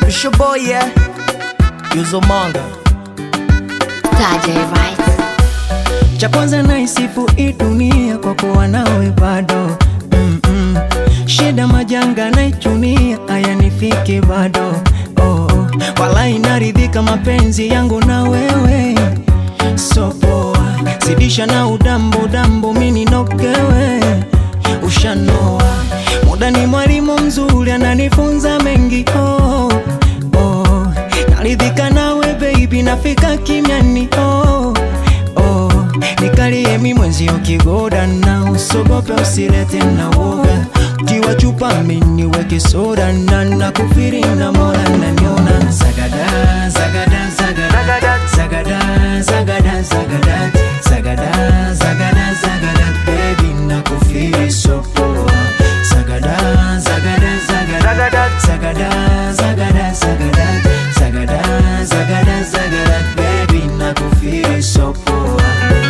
It's your boy, yeah. Yuzo Manga. Saje Rice. Cha kwanza naisifu hii dunia kwa kuwa nawe bado mm -mm. Shida majanga naichunia hayanifiki bado oh, oh. Wala inaridhika mapenzi yangu na wewe so poa, zidisha na udambo dambo mini nokewe ushanoa muda ni mwalimu mzuri ananifunza mengi oh, oh. Naridhika nawe baby nafika kimiani oh, oh. Nikalie mi mwenzio kigoda na usogope usilete na woga tiwa chupa mini weke soda na nakufiri na mola naniona zagada zagada zagada zagada zagada zagada zagada zagada zagada baby nakufiri so poa zagada zagada zagada zagada zagada zagada zagada zagada zagada baby nakufiri so poa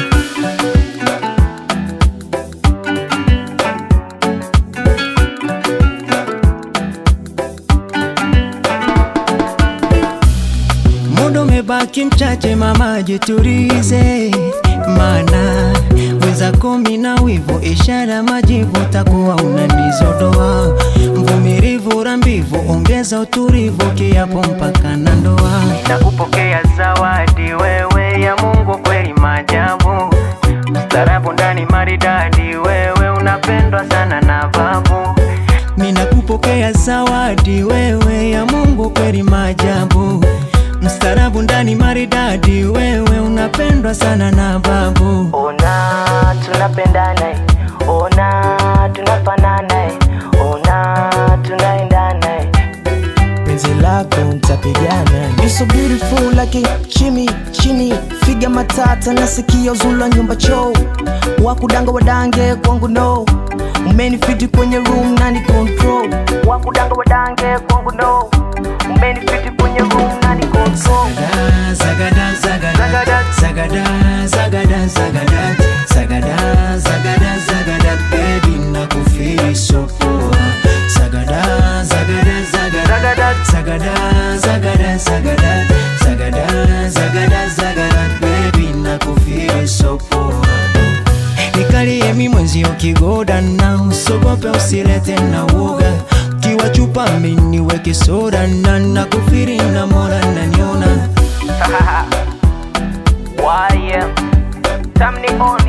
Muda umebaki mchache, mama jiturize, mana weza kumi na wivu, ishara majivu, takuwa unanizodoa. Mvumilivu rambivu, ongeza utulivu, kiapo mpaka na ndoa. Nakupokea zawadi wewe ya Mungu, kweli maajabu, starabu ndani maridadi, wewe unapendwa sana na babu. Ninakupokea zawadi wewe ya Mungu, kweli maajabu, mstarabu ndani maridadi, wewe unapendwa sana na babu. Ona tunapendana, eh. ona tunafanana, eh. ona tunaendana. eh. Penzi lako nitapigana. You so beautiful like a chimi chini, figa matata nasikia uzula nyumba choo, wakudanga wadange kwangu no, umenifiti kwenye room nani control, wakudanga wadange kwangu no, umenifiti kwenye room nani control. Zagada, zagada, zagada, zagada, zagada, zagada, zagada, zagada, zagada, baby nakufeel so poa. Zagada, zagada, zagada, zagada, zagada, zagada, zagada, zagada, zagada, baby nakufeel so poa. Nikalie mi mwenzio kigoda na usogope usilete na woga kiwa chupa mini weke soda na nakufiri na mora naniona Why, yeah. Tamni on